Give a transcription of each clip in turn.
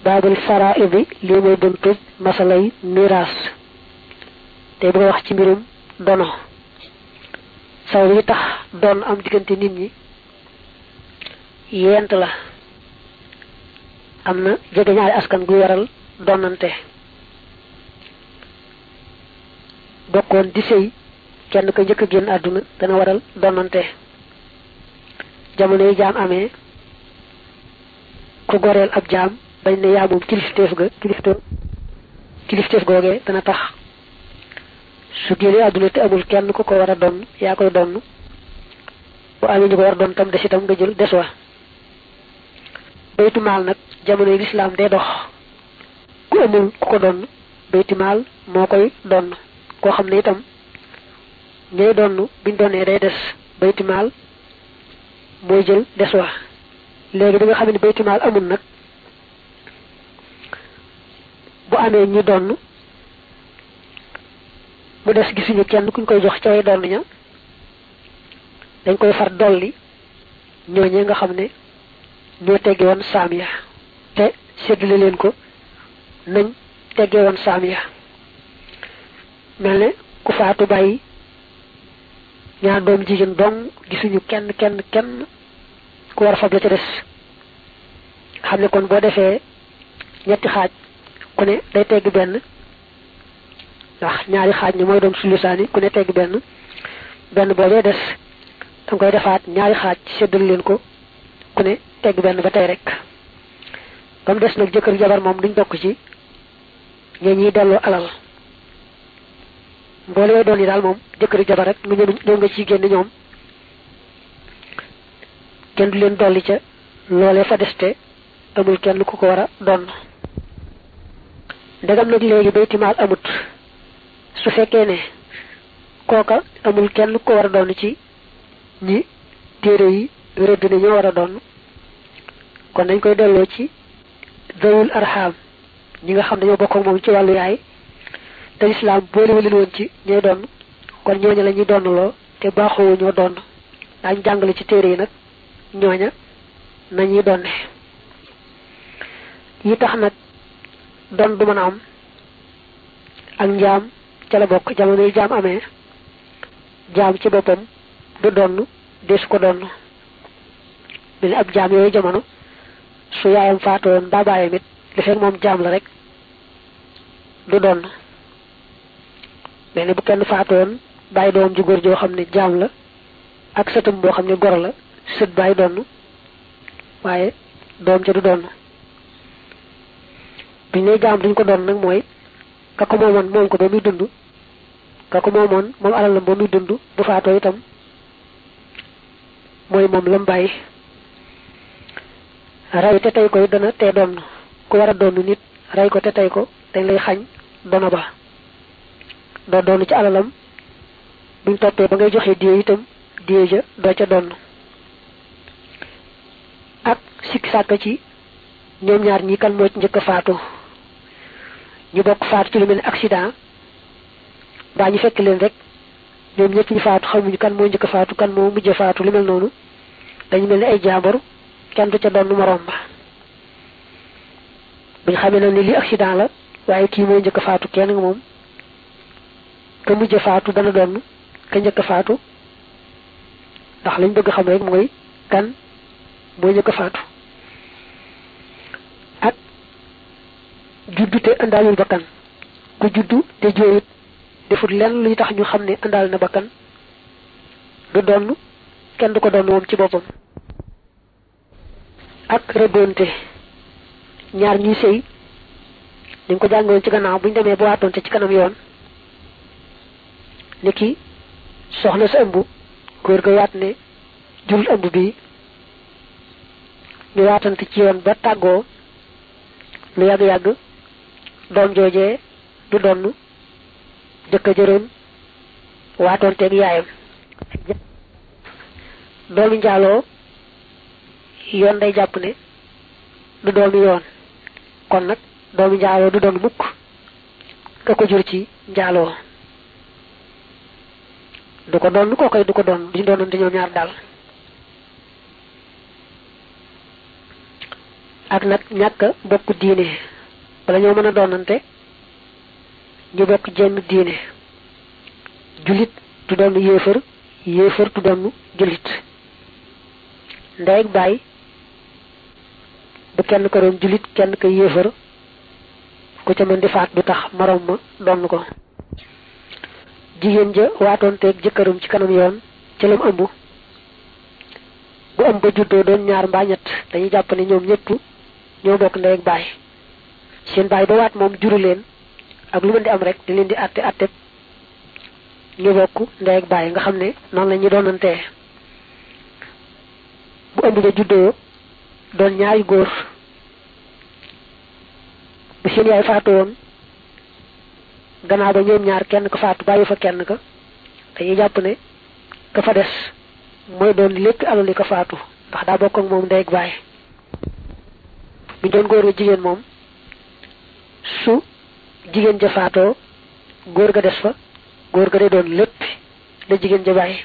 baabul faraidi lii mooy buntu masalay miraas te bëgg a wax ci mbirum dono saw yi tax doon am diggante nit ñi yent la am na jege ñaari askan gu waral donante bokkoon di sëy kenn ko njëkk a génn àdduna dana waral donante jamono yi jaam amee ku goreel ab jaam bañ ne yaa moom kilifteef ga kilifteef kilifteef googee dana tax su génnee àdduna te amul kenn ku ko war a donn yaa koy donn bu amee ñu ko war a doon tam des itam nga jël des wa baytu maal nag jamono yi lislaam day dox ku amul ku ko donn bayti maal moo koy donn koo xam ne itam ñooy donn biñ donnee day des bayti maal mooy jël des wa léegi bi nga xam ne bayti maal amul nag bu amee ñi donn mu des gisuñu kenn kuñ koy jox ca way donn ña dañ koy far dolli ñooñee nga xam ne ñoo tegge woon saam ya te séddale leen ko nañ tegge woon saam ya mel ne ku faatu bàyyi ñaar doom jigéen dong gisuñu kenn kenn kenn ku war a fab la ca des xam ne kon boo defee ñetti xaaj ku ne day tegg benn ndax ñaari xaaj ñi mooy doon sulusaani ku ne tegg benn benn boobee des danga koy defaat ñaari xaaj séddal leen ko ku ne tegg benn ba tey rek ba mu des nag jëkkër jabar moom duñ bokk ci ñee ñiy delloo alal mboole way doon yi daal moom jëkkër jabar rek nga ñëw ñëw nga ciy génn ñoom kenn du leen dolli ca loolee fa deste amul kenn ku ko war a doon ndegam nag léegi baytimaal amut su fekkee ne kooka amul kenn ku ko war a doon ci ñi téere yi rëdd ne ñoo war a doon kon dañ koy delloo ci zawul arham ñi nga xam dañoo bokk ak moom ci wàllu yaay te lislaam boolewu leen woon ci ñooy doon kon ñooña la ñuy doonloo te baaxoo ñoo doon daañ jàngale ci téere yi nag ñooña nañuy donne yi tax nag doon du mën a am ak njaam ca la bokk jamono yi jaam amee jaam ci boppam du donn desu ko donn mel ni ab jaam yooyu jamono su yaayam faatoon mbaa baayam it li fekk moom jaam la rek du donn mel ni bu kenn faatoon bàyyi doom ju góor joo xam ne jaam la ak sëtam boo xam ne gor la sët bàyyi donn waaye doom ca du donn biñ ne jaam duñ ko doon nag mooy ka ko moomoon moom ko ba muy dund ka ko moomoon moom alalam ba muy dund bu faatoo itam mooy moom lam bàyyi rey te tey koy dana tee doon ku war a doon nit rey ko te tey ko dañ lay xañ dono ba doo doon ci alalam buñ toppee ba ngay joxe diye itam diye ja doo ca doon ak sikki sàkk ci ñoom ñaar ñi kan moo ci njëkk a faatu ñu bokk faatu ci lu mel ne accident mbaa ñu fekk leen rek ñoom ñëpp ñu faatu xamuñu kan moo njëkk a faatu kan moo mujj a faatu lu mel noonu dañu mel ni ay jaambur kenn du ca doon moroom ba buñ xamee na ni li accident la waaye kii moo njëkk a faatu kenn nga moom ka mujj a faatu dana doon ka njëkk a faatu ndax lañ bëgg xam rek mooy kan moo njëkk a faatu ak juddu te andaalul bakkan ku juddu te jooyut defut lenn luy tax ñu xam ne andaal na bakkan du donn kenn du ko donn moom ci boppam ak rëbboonte ñaar ñuy sëy dañ ko jàngoon ci gannaaw buñ demee ba waatoonte ci kanam yoon ni ki soxna sa ëmb góor ga waat ne jurul ëmb bi ñu waatante ci yoon ba tàggoo lu yàgg-yàgg doom joojee du donn jëkka jëroon waatoonteeg yaayam doomi njaaloo yoon day jàpp ne du doomi yoon kon nag doomi njaaloo du doon mukk ka ko jur ci njaaloo du ko doon koo koy du ko doon duñu doonoon te ñoom ñaar daal ak nag ñàkk bokk diine bala ñoo mën a doonante ñu bokk jenn diine julit du doon yéefar yéefar du doon julit ndey ak baay bu kenn ko doon julit kenn ko yéefar ku ca mën di faat du tax morom ma doon ko jigéen ja waatoon teeg jëkkëram ci kanam yoon ci lam ëmb bu ëmb ba juddoo doon ñaar mbaa ñett dañuy jàpp ne ñoom ñëpp ñoo bokk ndey ak baay seen baay ba waat moom juru leen ak lu mën di am rek di leen di àtte àtte ñu bokk ndey ak baay nga xam ne noonu la ñu doonantee bu ëmb ba juddoo doon ñaari góor bu seen yaay faatu woon gannaaw ba ñoom ñaar kenn ko faatu bàyyi fa kenn ka dañuy jàpp ne ka fa des mooy doon lépp alali ko faatu ndax daa bokk ak moom ndey ak baay bu doon góor ga jigéen moom su jigéen ja faatoo góor ga des fa góor ga day doon lépp la jigéen ja bàyyi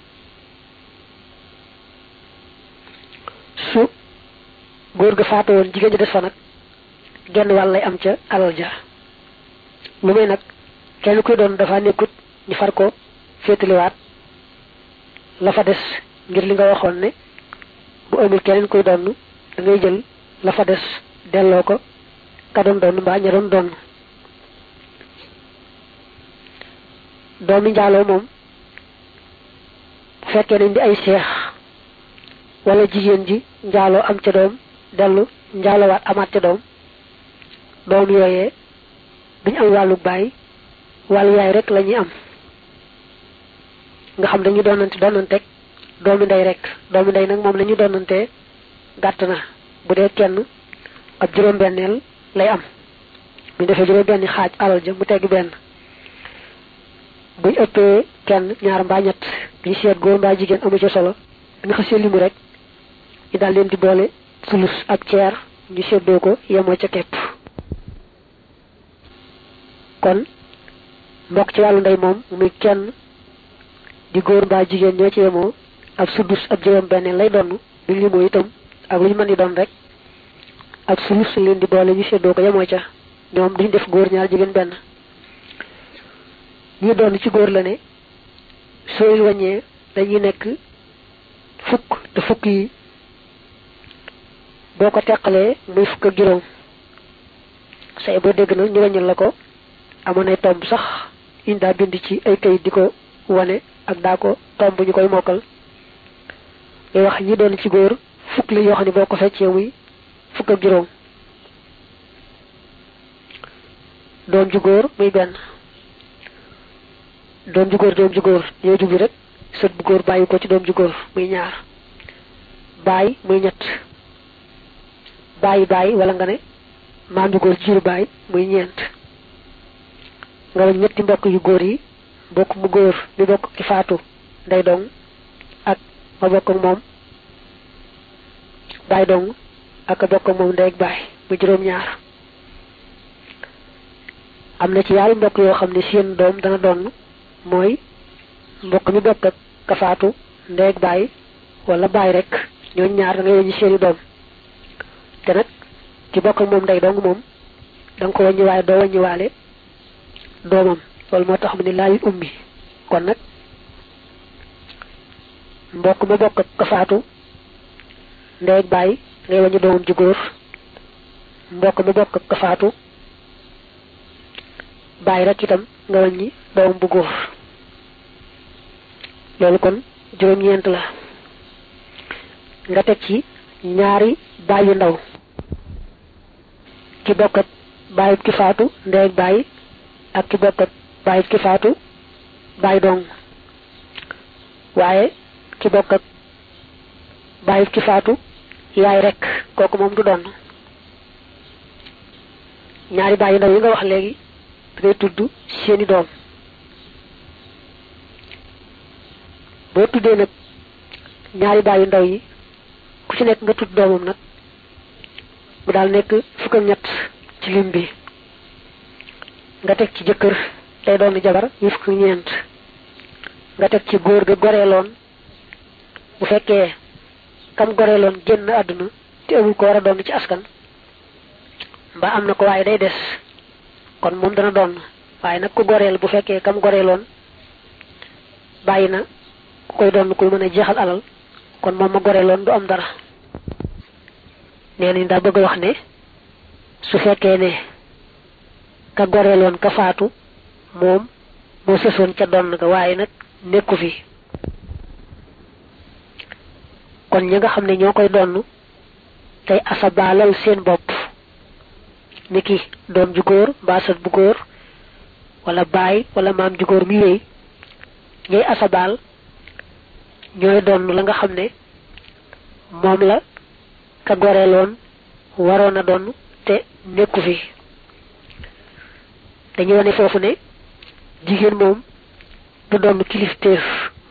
su góor ga faatoo woon jigéen ja des fa nag genn wàll lay am ca alal ja lu may nag kenn kuy doon dafa nekkut ñu far ko féetaliwaat la fa des ngir li nga waxoon ne bu amul keneen kuy doon da ngay jël la fa des delloo ko ka doon doon mbaa ña doon doon doomi njaaloo moom bu fekkee nañ di ay seex wala jigéen ji njaaloo am ca doom dellu njaalowaat amaat ca doom doom yooyee duñ am wàllu baay wàllu yaay rek la ñuy am nga xam dañu doonante doonanteeg doomi ndey rek doomi ndey nag moom la ñu doonantee gàtt na bu dee kenn ab juróom-benneel lay am bu ñu defee juróom-benni xaaj alal ja mu tegg benn buñ ëppee kenn ñaar mbaa ñett ñu seet góor mbaa jigéen amu ci solo nga xasee limu rek ñu daal leen di boole sulus ak ceer ñu seddoo ko yemoo ca kepp kon mbokk ci wàllu ndey moom muy kenn di góor mbaa jigéen ñoo ci yemoo ab sudus ab juróom benn lay donn duñ limoo itam ak lu ñu mën di doon rek ak sulus leen di boole ñu seddoo ko yemoo ca ñoom duñ def góor ñaar jigéen benn ñu doon ci góor la ne sooy wàññee dañuy nekk fukk te fukk yi boo ko teqalee muy fukk ak juróom say boo dégg na ñu wàññil la ko amoon ay tomb sax iñ daa bind ci ay kayit di ko wane ak daa ko tomb ñu koy mokkal ngay wax ñi doon ci góor fukk la yoo xam ne boo ko feccee muy fukk ak juróom doom ju góor muy benn doom ju góor doom ju góor ñoo jublu rek sët bu góor bàyyi ko ci doom ju góor muy ñaar baay muy ñett bàyyi bàyyi wala nga ne maam ju góor jiiru baay muy ñeent nga wañ ñetti mbokk yu góor yi mbokk mu góor mi bokk ki faatu ndey dong ak ma bokk ak moom baay dong ak a bokk ak moom ndey ak baay mu juróom ñaar am na ci yaari mbokk yoo xam ne seen doom dana doon mooy mbokk mi bokk ak ka faatu ndey ak baay wala baay rek ñooñ ñaar da ngay wàññi seeni doom te nag ki bokk ak moom ndey dong moom da nga ko wàññi waaye doo wàññi waale doomam loolu moo tax mu ne laayul ummi kon nag mbokk ma bokk ak ka faatu ndey ak baay ngay wàññi doomam ju góor mbokk ma bokk ak ka faatu baay rek itam nga wàññi doomam bu góor loolu kon juróom-ñeent la nga teg ci ñaari baay yu ndaw ki bokk ak baay ki faatu ndey ak baay ak ki bokk ak baay ki faatu baay dong waaye ki bokk ak baay ki faatu yaay rek kooku moom du doon ñaari baay yu ndaw yi nga wax léegi dangay tudd seeni doom boo tuddee nag ñaari baay yu ndaw yi ku ci nekk nga tudd doomam nag mu daal nekk fukk ak ñett ci lim bi nga teg ci jëkkër tey doon jabar yi fukk ñeent nga teg ci góor ga goreeloon bu fekkee kam goreeloon génn àdduna te amul ko war a doon ci askan mbaa am na ko waaye day des kon moom dana doon waaye nag ku goreel bu fekkee kam goreeloon bàyyi na ku koy doon kuy mën a jeexal alal kon moom ma goreeloon du am dara nee nañ daa bëgg a wax ne su fekkee ne ka goreeloon ka faatu moom moo sësoon ca doon ga waaye nag nekku fi kon ñi nga xam ne ñoo koy donn tey asabaalal seen bopp niki doom ju góor mbaa sët bu góor wala baay wala maam ju góor mi wéy ñooy asabaal ñooy donn la nga xam ne moom la ka goreeloon waroon a donn te nekku fi dañu wane foofu ne jigéen moom du donn kilifteef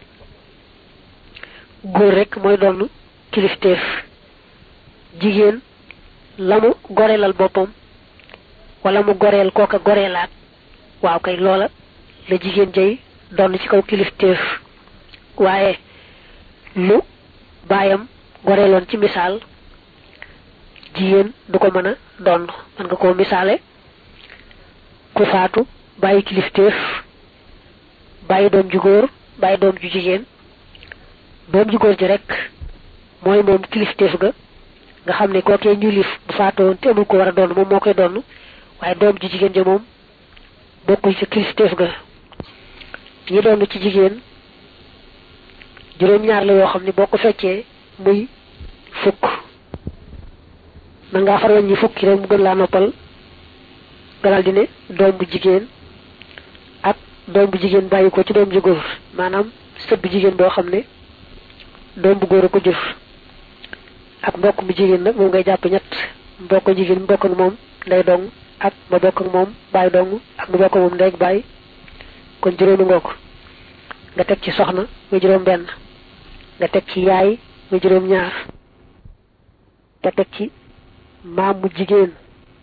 góor rek mooy donn kilifteef jigéen la mu goreelal boppam wala mu goreel kooka goreelaat waaw kay loola la jigéen jay donn ci kaw kilifteef waaye lu baayam goreeloon ci misaal jigéen du ko mën a donn mën nga koo misaale ku faatu bàyyi kilifteef bàyyi doom ju góor bàyyi doom ju jigéen doom ju góor ji rek mooy moom kilifteef ga nga xam ne kookee ñu lif bu faatoon te amul ko war a doon moom moo koy doon waaye doom ji jigéen ja moom bokkul ci kilifteef ga ñi doon ci jigéen juróom-ñaar la yoo xam ne boo ko feccee muy fukk man ngaa far ñi fukki rek mu gën laa noppal galal di ne doom bu jigéen ak doom bu jigéen bàyyi ko ci doom ju góor maanaam sët bu jigéen boo xam ne doom bu góor a ko jur ak mbokk mu jigéen nag moom ngay jàpp ñett mbokk jigéen mu bokk ak moom ndey dong ak ma bokk ak moom baay dong ak ma bokk ak moom ndey ak baay kon juróomi ngoo ko nga teg ci soxna muy juróom benn nga teg ci yaay muy juróom ñaar nga teg ci maam mu jigéen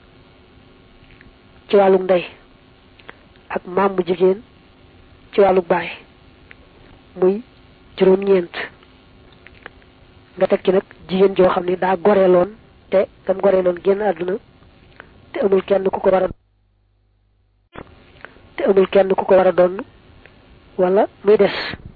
ci wàllug ndey ak maam mu jigéen ci wàllug baay muy juróom ñeent nga teg ci nag jigéen joo xam ne daa goreeloon te dam goreeloon génn àdduna te amul kenn ku ko war a te amul kenn ku ko war a donn wala muy des